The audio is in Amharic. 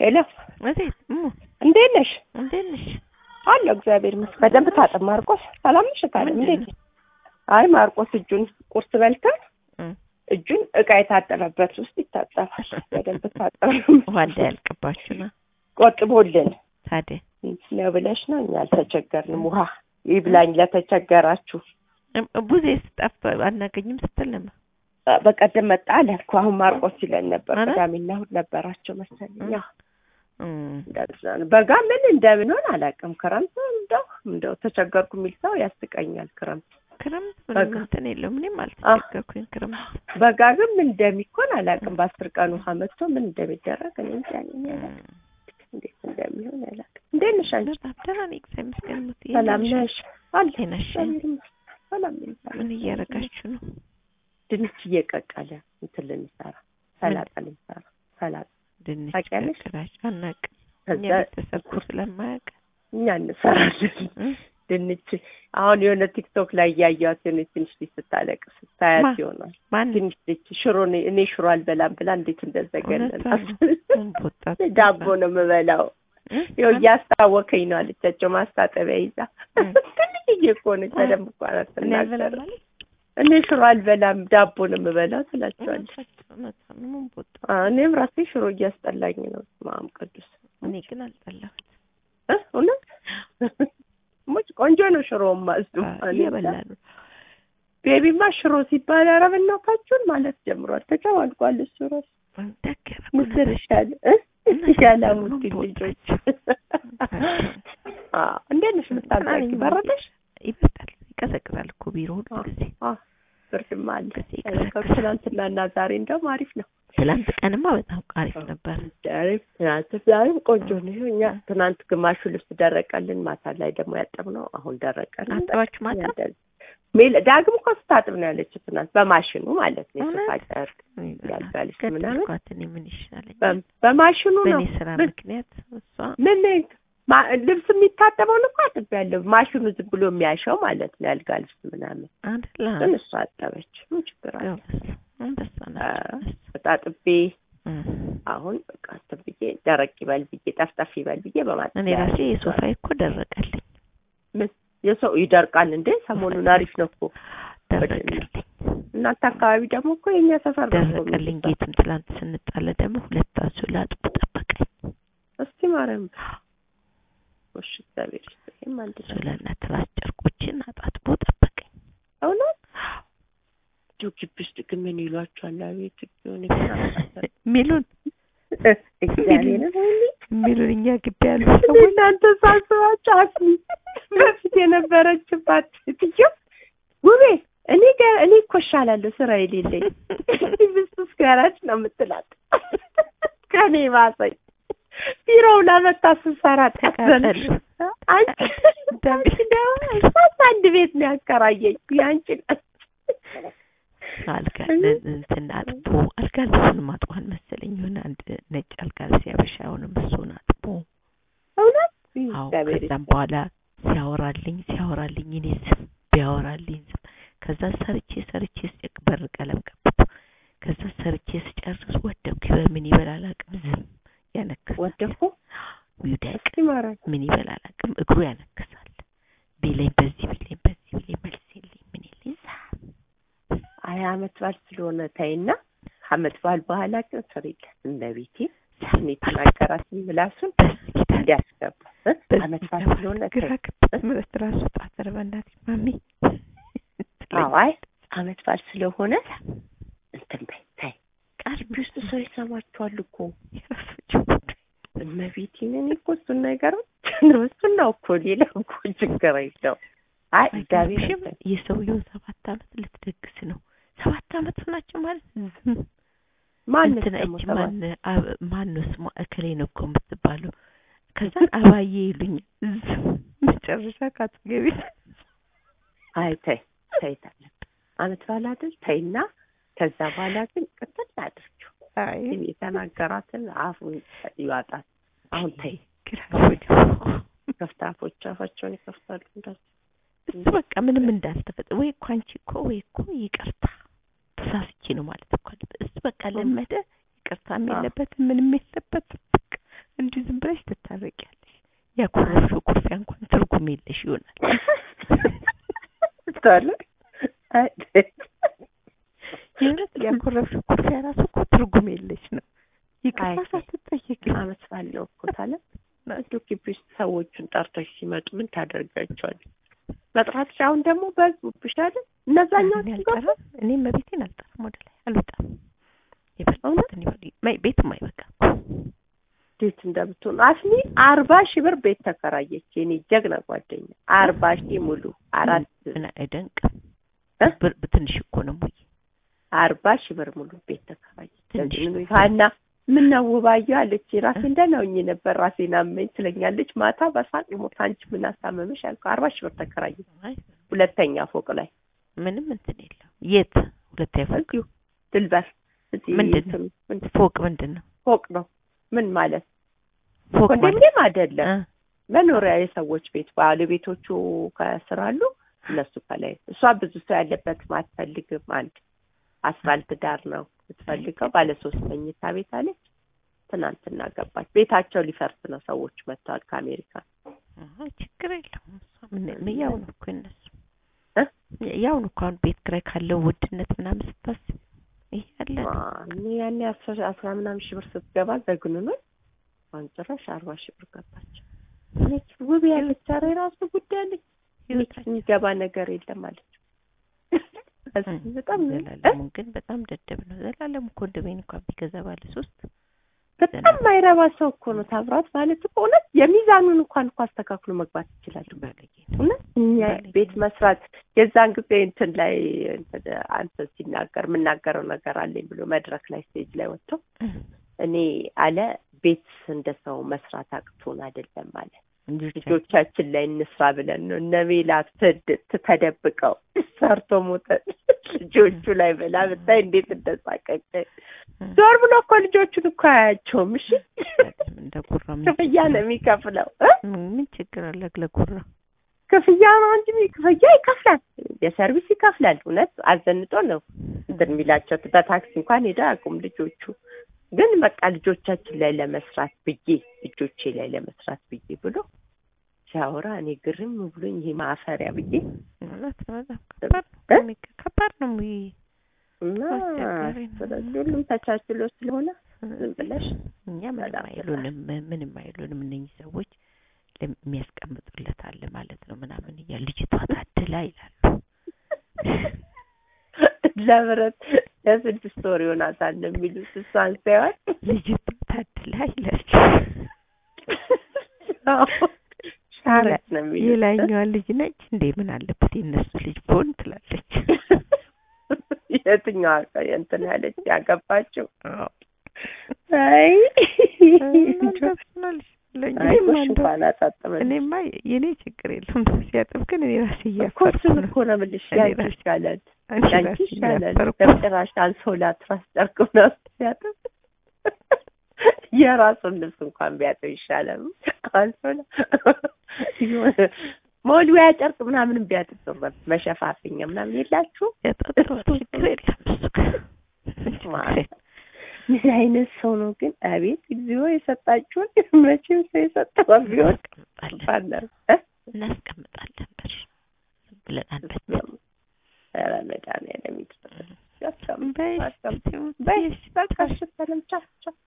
ሄሎ እቴት እሙ እንዴት ነሽ? እንዴት ነሽ? አለሁ እግዚአብሔር ይመስገን። በደንብ ታጠብ ማርቆስ። ሰላም ነሽ? ታዲያ እንዴት ነሽ? አይ ማርቆስ እጁን ቁርስ በልተን እም፣ እጁን እቃ የታጠበበት ውስጥ ይታጠባል። በደንብ ታጠብ ውሃ እንዳያልቅባችሁ ነው ቆጥቦልን ታዲያ። ነው ብለሽ ነው። እኛ አልተቸገርንም። ውሃ ይብላኝ ለተቸገራችሁ። እም፣ ቡዜ ስጠፍቶ አናገኝም ስትል ነበር። በቀደም መጣ አለ እኮ አሁን ማርቆስ ይለን ነበር። ኧረ? ቅዳሜና እሑድ ነበራቸው መሰለኝ። አዎ እም፣ እንደዛ ነው። በጋ ምን እንደምንሆን አላውቅም። ክረምት እንደው እንደው ተቸገርኩ የሚል ሰው ያስቀኛል። ክረምት ክረምት በጋ። ምንም እንትን የለው ምንም አልተቸገርኩኝ። ክረምት በጋ ግን ምን እንደሚኮን አላውቅም። በአስር ቀን ውሃ መጥቶ ምን እንደሚደረግ እኔ እንጃ እኔ አላውቅም። እንዴት እንደሚሆን አላውቅም። እንዴት ነሽ አንቺ? በጣም ደህና ነኝ እግዚአብሔር ይመስገን። ሙት ሰላም ነሽ? አለ እንዴት ነሽ? እግዚአብሔር ይመስገን። ሰላም ነኝ። ሰላም ምን ነኝ። እያደረጋችሁ ነው? ድንች እየቀቀለ እንትን ልንሰራ ሰላጣ ልንሰራ ሰላጣ ድንች ታውቂያለሽ? ቀቅላችሁ አናውቅም። እኛ ከዛ ቤተሰብ እኮ ስለማያውቅ እኛ እንሰራለን እም፣ ድንች አሁን የሆነ ቲክቶክ ላይ እያየኋት የሆነች ትንሽ ልጅ ስታለቅስ ስታያት ማ? ይሆናል ማን ትንሽ ልጅ ሽሮ እኔ- እኔ ሽሮ አልበላም ብላ እንዴት እንደዘገነናት እውነቷን ነው። ወጣት ዳቦ ነው የምበላው እም፣ ይኸው እያስታወከኝ ነው አለቻቸው ማስታጠቢያ ይዛ እም። ትንሽዬ እኮ ነች በደንብ እኮ እኔ አትናገርም አልበላም አለች። እኔ ሽሮ አልበላም ዳቦ ነው የምበላው ትላቸዋለች እውነቷን ነው። ምን ቦጣ አ፣ እኔም ራሴ ሽሮ እያስጠላኝ ነው ማም ቅዱስ እኔ ግን አልጠላሁት። እ እውነት ሙጭ ቆንጆ ነው ሽሮማ እሱ እየበላ ነው። ቤቢማ ሽሮ ሲባል ኧረ በእናታችሁን ማለት ጀምሯል ተጨማልቋል እሱ ራሱ ደገረ ምስር ይሻል እ ይሻላሙት ልጆች አ እንዴት ነሽ ምታዛቂ በረደሽ ይበጣል፣ ይቀዘቅዛል እኮ ቢሮ ሁሉ አ ጊዜ። አ ብርድማ አለ ጊዜ ይቀዘቅዛል። ትናንትና እና ዛሬ እንደውም አሪፍ ነው ትላንት ቀንማ በጣም አሪፍ ነበር። ዛሬ ትናንት ዛሬም ቆንጆ ነው ይኸው እኛ ትናንት ግማሹ ልብስ ደረቀልን ማታ ላይ ደግሞ ያጠብነው አሁን ደረቀልን አጠባችሁ ማታ? እንደዚህ ሜል ዳግም እኮ ስታጥብ ነው ያለችው ትናንት በማሽኑ ማለት ነው የሶፋ እውነት? ጨርቅ ያልጋ ልብስ ምናምን ገደልኳት። እኔ ምን ይሻለኝ? በ- በማሽኑ ነው በእኔ ስራ ምን- ምክንያት እሷ ምን ማ- ልብስ የሚታጠበውን እኮ አጥቤያለሁ ማሽኑ ዝም ብሎ የሚያሸው ማለት ነው ያልጋ ልብስ ምናምን አደላ ግን እሷ አጠበች ምን ችግር አለ አንበሳ አ፣ ናቸው። አጣጥቤ እም። አሁን በቃ እንትን ብዬ ደረቅ ይበል ብዬ ጠፍጠፍ ይበል ብዬ በማለት እኔ ራሴ የሶፋ እኮ ደረቀልኝ ምን የሰው ይደርቃል እንዴ ሰሞኑን አሪፍ ነው እኮ ደረቀልኝ እናንተ አካባቢ ደግሞ እኮ የኛ ሰፈር ነው እኮ ደረቀልኝ። የሚባለው። ጌቱን ትላንት ስንጣለ ደግሞ ሁለታችሁ ላጥቡ ጠበቀኝ። እስቲ ማርያም እሺ እግዚአብሔር ይስጥልኝ አንድ ነው ሱለና ትራስ ጨርቆችን አጣጥቦ ጠበቀኝ። እውነት ጆ ግቢ ውስጥ ግን ምን ይሏቸዋል አቤት ሆነ ሚሉን እግዚአብሔር ሚሉን እኛ ግቢ ያሉ ሰዎች ሰዎች እናንተ ሳስባቸው አስሚ በፊት የነበረችባት ሴትዮ ውቤ እኔ ጋር እኔ እኮ እሻላለሁ ስራ የሌለኝ ብስስ ጋራች ነው የምትላት ከኔ ባሰኝ ቢሮው ላመጣ ስሰራ ተቃጠሉ። አንቺ አንቺ ደግሞ እሷስ አንድ ቤት ነው ያከራየኝ ያንቺ ናት አልጋ እንትን አጥቦ አልጋ ልብሱን ማጥቧል መሰለኝ የሆነ አንድ ነጭ አልጋ ልብስ ያበሻ አሁንም እሱን አጥቦ እውነት አዎ እግዚአብሔር ከዛም በኋላ ሲያወራልኝ ሲያወራልኝ እኔ ዝም ቢያወራልኝ ዝም ከዛ ሰርቼ ሰርቼ ስጨቅ በር ቀለም ቀብቶ ከዛ ሰርቼ ስጨርስ ወደኩ በምን ይበላል አቅም ዝም ያነክሳል ወደኩ ይውደቅ እስኪ ማርያም ምን ይበላል አቅም እግሩ ያነክሳል ቢለኝ በዚህ ቢለኝ በዚህ ቢለኝ መልስ የለኝ ምን የለኝ ዝም አይ አመት በዓል ስለሆነ ተይና አመት በዓል በኋላ ግን ስሪለት እመቤቴ እኔ የተናገራት ምላሱን በዚህ ቢታል እንዲያስገባ እ? በዚህ አመት በዓል ቢገባ ስለሆነ ግራ ተይ ገባት ምረት ራሱ ጣፈረ በእናትሽ ማሚ አዎ አይ አመት በዓል ስለሆነ እንትን በይ ተይ ቀርቢ ውስጥ ሰው ይሰማችኋል እኮ የራሳቸው ጉዳይ እመቤቴን እኔ እኮ እሱን ነገር ነው እሱን ነው እኮ ሌላ እኮ ችግር የለው አይ እግዚአብሔር አይገርምሽም? የሰውየውን ሰባት አመት ልትደግስ ነው። ሰባት አመት ናቸው ማለት ዝም ማን እንትና ደግሞ እች ተባለ? ማን አብ- ማን ነው ስሟ እከሌ ነው እኮ የምትባለው። ከዛን አባዬ ይሉኛል ዝም መጨረሻ ካትገቢ አይ ተይ ተይ ታለብ አመት በዓል አይደል ተይና ከዛ በኋላ ግን ቅጥል አድርጊው አይ ግን የተናገራትን አፉን ይዋጣል አሁን ተይ ግራ ገባኝ። ከፍታፎች አፋቸውን ይከፍታሉ እንደዚህ እሱ በቃ ምንም እንዳልተፈጠረ ወይ እኮ አንቺ እኮ ወይ እኮ ይቅርታ ተሳስቼ ነው ማለት እኮ አለበት። እሱ በቃ ለመደ ይቅርታም አዎ። የለበትም ምንም የለበትም። በቃ እንዲሁ ዝም ብለሽ ትታረቂያለሽ። ያኮረፍሽው ኩርፊያ እንኳን ትርጉም የለሽ ይሆናል። ታለ የእውነት ያኮረፍሽው ኩርፊያ ራሱ እኮ ትርጉም የለሽ ነው። ይቅርታ አይ፣ ሳትጠየቂ አመት ባለው እኮ ታለ እንዲሁ ግቢ ውስጥ ሰዎቹን ጠርተሽ ሲመጡ ምን ታደርጋቸዋለሽ? መጥራትሽ አሁን ደግሞ በዙብሽ አይደል? እነዛኛው እኔ አልጠራም። እኔም ቤቴን አልጠራም። ወደ ላይ አልወጣም። የፈለጉትን ይበሉ። ማይ- ቤትም አይበቃም። እንዴት እንደምትሆን አስኒ አርባ ሺህ ብር ቤት ተከራየች። የኔ ጀግና ጓደኛ አርባ ሺህ ሙሉ አራት ምን አይደንቅም። እ? ብር ትንሽ እኮ ነው ሙይ አርባ ሺህ ብር ሙሉ ቤት ተከራየች። ትንሽ ለዚህ ነው። ነው ሀና ምን ነው ውባየሁ አለች። ራሴን ደህና ሆኜ ነበር ራሴን አመኝ ትለኛለች። ማታ በሳቅ ሞት አንቺ ምን አሳመመሽ አልኩ። አርባ ሺህ ብር ተከራየች አይ፣ ሁለተኛ ፎቅ ላይ ምንም እንትን የለም። የት ሁለተኛ ፎቅ እዚሁ ድልበር እዚህ ምንድን ነው? እንትኑ ምንድን- ፎቅ ምንድን ነው? ፎቅ ነው ምን ማለት ፎቅ ማለት ኮንዶሚኒየም አይደለም እ፣ መኖሪያ የሰዎች ቤት ባለቤቶቹ ከስር አሉ እነሱ ከላይ እሷ ብዙ ሰው ያለበት አትፈልግም አንድ አስፋልት ዳር ነው የምትፈልገው ባለ ሶስት መኝታ ቤት አለች ትናንትና ገባች ቤታቸው ሊፈርስ ነው ሰዎች መጥተዋል ከአሜሪካ አይ፣ ችግር የለውም። እሷ ምን ምን ያው ነው እኮ እነሱ እ? ያው ነው እኮ አሁን ቤት ኪራይ ካለው ውድነት ምናምን ስታስብ ይሄ ያለ ነው። እኔ ያኔ አስራ አስራ ምናምን ሺህ ብር ስትገባ ዘግንኖች አሁን ጭራሽ አርባ ሺህ ብር ገባች እኔች ውብ ያለች ኧረ የራሱ ጉዳይ አለች ቤት የሚገባ ነገር የለም አለች በጣም እ? ዘላለሙ ግን በጣም ደደብ ነው። ዘላለሙ ኮንዶሚኒየም እንኳን ቢገዛ ባለ ሶስት በጣም ማይረባ ሰው እኮ ነው ታምራት ማለት እኮ እውነት የሚዛኑን እንኳን እኮ አስተካክሎ መግባት ይችላል ባለጌ ነው። እውነት እኛ ባለጌ ቤት መስራት የዛን ጊዜ እንትን ላይ እንትን አንተ ሲናገር የምናገረው ነገር አለኝ ብሎ መድረክ ላይ ስቴጅ ላይ ወጥቶ እኔ አለ ቤት እንደ ሰው መስራት አቅቶን አይደለም አለ ልጆቻችን ላይ እንስራ ብለን ነው እነ ሜላት ትድ- ተደብቀው ሰርቶ ሞተ ልጆቹ ላይ ብላ ብታይ እንዴት እንደሳቀች ዞር ብሎ እኮ ልጆቹን እኮ አያቸውም እሺ እንደ ጉራ ምን ክፍያ ነው የሚከፍለው እ? ምን ችግር አለ ለጉራ ክፍያ ነው እንጂ ክፍያ ይከፍላል የሰርቪስ ይከፍላል እውነት አዘንጦ ነው እንትን የሚላቸው በታክሲ እንኳን ሄደ አቁም ልጆቹ ግን በቃ ልጆቻችን ላይ ለመስራት ብዬ ልጆቼ ላይ ለመስራት ብዬ ብሎ ሲያወራ እኔ ግርም ብሎኝ ይሄ ማፈሪያ ብዬ ማለት ነው በጣም ከባድ ነው ከሚገ- ከባድ ነው ይሄ እና አስቸጋሪ ነው። ስለዚህ ሁሉም ተቻችሎ ስለሆነ ዝም ብለሽ እኛ ምንም በጣም አይሉንም ምንም አይሉንም እነኚህ ሰዎች ለም- የሚያስቀምጡለት አለ ማለት ነው ምናምን እያሉ ልጅቷ ታድላ ይላሉ ለብረት ለስድስት ወር ይሆናታል ነው የሚሉት እሷን ሳይሆን ልጅቷ ታድላ ይላሉ ሻረች ነው የሚሉት የላይኛዋ ልጅ ነች እንዴ ምን አለበት የእነሱ ልጅ ቦን ትላለች የትኛዋ እንትን ያለች ያገባችው አዎ። አይ እንደሱናልሽ ለእኛ አይ እኔማ ጎሽ እንደው- እንኳን አጣጥመን እኔማ የኔ ችግር የለም ሲያጥብ ግን እኔ ራሴ እኮ እያፈርኩ እሱን ነው እኮ ነው የምልሽ እኔ ያንቺ ራሴ- ይሻላል አንቺ ያንቺ ራሴ ይሻላል እያፈርኩ በጭራሽ አንሶላ ትራስ ጨርቅ ምናምን ሲያጥብ የራሱን ልብስ እንኳን ቢያጥብ ይሻላል አንሶላ የሆነ መወልወያ ጨርቅ ምናምን ቢያጥብ ጥሩ ነበር መሸፋፍኛ ምናምን የላችሁ ያጣጥረዋል ችግር የለም እሱ ጋር ችግር የለም። ምን አይነት ሰው ነው ግን አቤት እግዚኦ የሰጣችሁን መቼም ሰው የሰጠው ቢሆን እናስቀምጣለን ባለ እናስቀምጣለን ብር ዝም ብለን አንበትንም ኧረ መድኃኒዓለም ይስጥልኝ። በይ በይ በቃ እሺ ሰላም ቻው ቻው